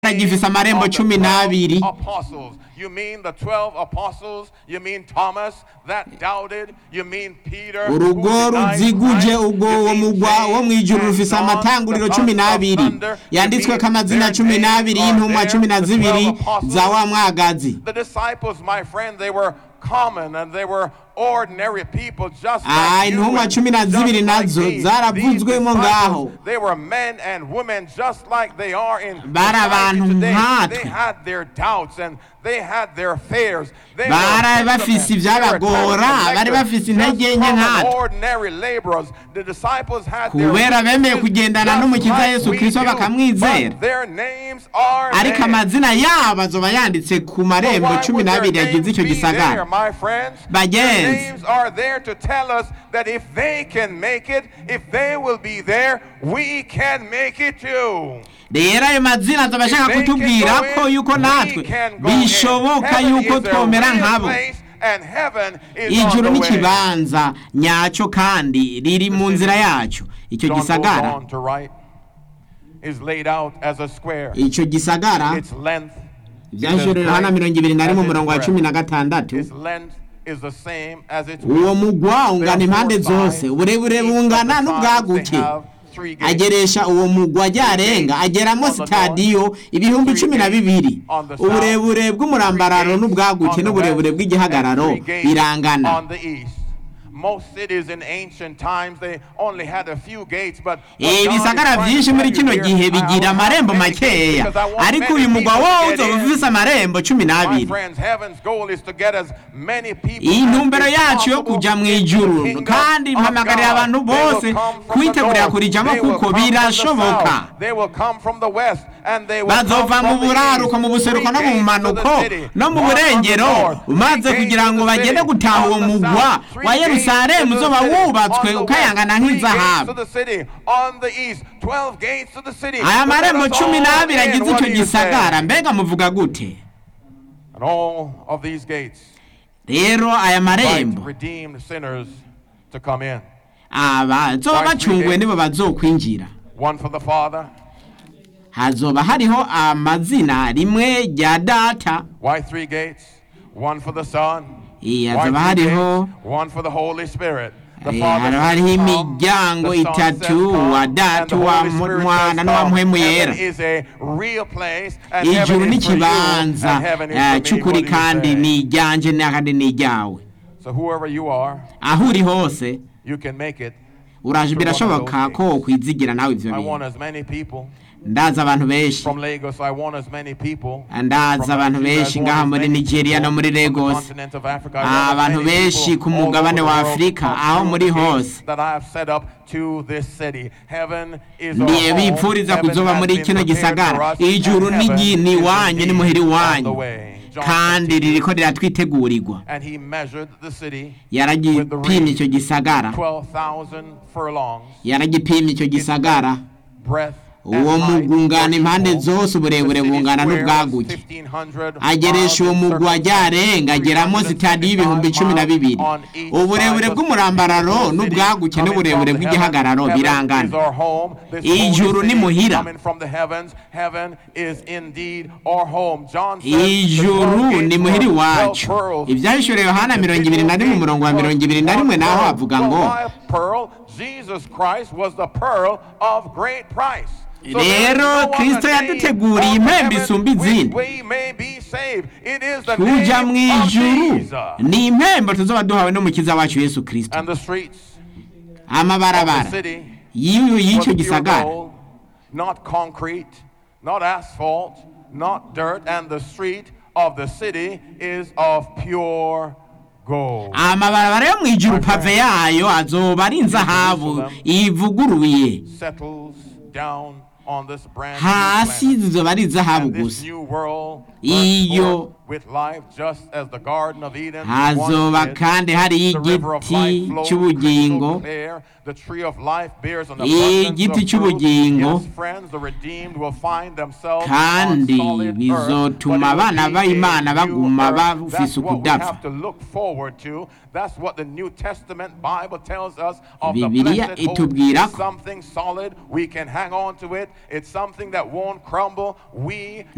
kandi agifise amarembo of the cumi 12 n'abiri apostles. You mean the 12 apostles? You mean Thomas that doubted? You mean Peter? who urugo denied ruziguje Christ? ubwo You uwo mean mugwa James wo mu ijuru and rufise John, amatanguriro the cumi sons of n'abiri thunder? You yanditsweko mean amazina their cumi names n'abiri are y'intumwa there, cumi na the zibiri 12 apostles? za wa mwagazi The disciples, my friend, they were common and they were ordinary people just Ah, like you intumwa and cumi na just zibiri like nazo me. zaravuzwemo These ngaho. disciples, They were men and women just like they are in Bari society abantu today. nkatwe. They had their doubts and they had their fears. They Bari were bafise fishermen. They were ivyabagora, tax bari collectors, bafise just intege nke common, nkatwe. ordinary laborers. The disciples had their Kubera bemeye weaknesses kugendana just n'umukiza like Yesu we Kristo do, bakamwizera. but their names are ariko there. amazina yabo azoba yanditse ku marembo Why cumi would their n'abiri yagize names icyo be there, gisagara my friends? Bagenzi. Their names are there to tell us that if they can make it, if they will be there, we can make it too. rero ayo mazina azoba ashaka They can kutubwira go ko in, yuko we natwe can go in. bishoboka Heaven yuko is a twomera real nkabo place, and heaven is on ijuru the ni way. ikibanza nyacyo kandi riri mu nzira yacu icyo John goes gisagara on to write, is laid out as a square. icyo gisagara Its length byashorera yohana mirongo ibiri na rimwe umurongo wa cumi na gatandatu its length is the same as its uwo mugwa ungana There are impande four zose sides. uburebure Each of bungana the n'ubwaguke sides, they have three gates. ageresha uwo mugwa ryarenga ageramo sitadiyo ibihumbi cumi na bibiri uburebure bw'umurambararo n'ubwaguke n'uburebure bw'igihagararo birangana On the east. Most cities in ancient times they only had a few gates but Eh, ibisagara byinshi muri kino gihe bigira amarembo makeya ariko uyu mugwa wowe uzoba ufise amarembo cumi My n'abiri friends, heaven's goal is to get as many people iyi as ntumbero is yacu yo possible kuja mu into ijuru the kingdom kandi of mpamagarira God. abantu They will bose come from the kwitegurira north, kurijamo they will kuko come from the birashoboka south, they will come from the west, and they will come bazova mu from the buraruko east. mu buseruko Three no mu gates to bumanuko the city, no mu one on the burengero north, maze three kugira gates ngo to the bagende city, gutaha on uwo the mugwa south, three wa gates yerusalemu to the uzoba city, wubatswe on the ukayangana west, three gates to nk'izahabu the city, on the east, 12 gates to the city. aya But let marembo us cumi all n'abiri in. agize What icyo do you say? gisagara mbega muvuga gute And all of these gates rero aya invite marembo redeemed sinners to come in. abazoba bacunguwe nibo bazokwinjira One for the Father. hazoba hariho amazina rimwe rya data Why three gates? One for the Son. Eh, Why hazoba three hariho gates? One for the Holy Spirit. The Eh, Father hariho says hariho come, imiryango the Son says itatu, come, wa and Data, the wa Holy Mu- Spirit Mwana says n'uwa come. Mpwemu Heaven Yera. is a real place, and ijuru heaven ni is for you, and ikibanza heaven is eh, for me. cy'ukuri What do you kandi say? ni iryanje kandi ni iryawe So whoever you are, aho uri hose you can make it. uraje birashoboka ko kwizigira nawe ivyo I want bintu as many people ndazi abantu benshi from Lagos. I want as many people. ndazi from abantu Nigeria. I benshi want ngaha as muri many nigeria no people muri from the lagos continent of Africa. I want as abantu many benshi people ku all over mugabane the wa world afurika come aho through muri the gates hose that I have set up to this city. Heaven is our ndiye home. bipfuriza Heaven kuzoba has muri been kino prepared gisagara for us, ijuru and ni heaven gi- ni is iwanyu ni indeed muhira on the iwanyu way. John kandi 15, ririko riratwitegurirwa And he measured the city yaragipimye icyo gisagara 12,000 furlongs, yaragipimye icyo gisagara breadth uwo mugungana impande zose uburebure bungana n'ubwaguke ageresha uwo mugwa ryarenga ageramo sitade y'ibihumbi cumi na bibiri uburebure bw'umurambararo n'ubwaguke n'uburebure bw'igihagararo birangana Ijuru ni muhira. ijuru ni muhira iwacu ibyahishuriwe yohana mirongo ibiri na rimwe umurongo wa mirongo ibiri na rimwe naho havuga ngo Rero Kristo yaduteguriye impembe isumba izindi. tuja mu ijuru ni impembo tuzoba duhawe n'umukiza wacu yesu kirisito And the streets of amabarabara the city y'iyo was y'icyo pure gisagara gold, not concrete, not asphalt, not dirt, and the street of the city is of pure gold. amabarabara yo mu ijuru pave yayo azoba ari inzahabu ivuguruye Settles down on this brand new hasi planet. zizoba ari izahabu And this gusa new world Iyo burst forth with life just as the Garden of Eden hazoba once did. kandi hariyo The river of igiti life flows cy'ubugingo crystal clear. The tree of life bears an Igiti abundance of fruit. cy'ubugingo. Yes, friends, the redeemed will find themselves Kandi on solid bizotuma earth, but it will abana be b'Imana a baguma new earth. That's bafise what we ukudapfa. have to look forward to. That's what the New Testament Bible tells us of the Bibiliya blessed hope. itubwira It's ko something solid. We can hang on to it. It's something that won't crumble. We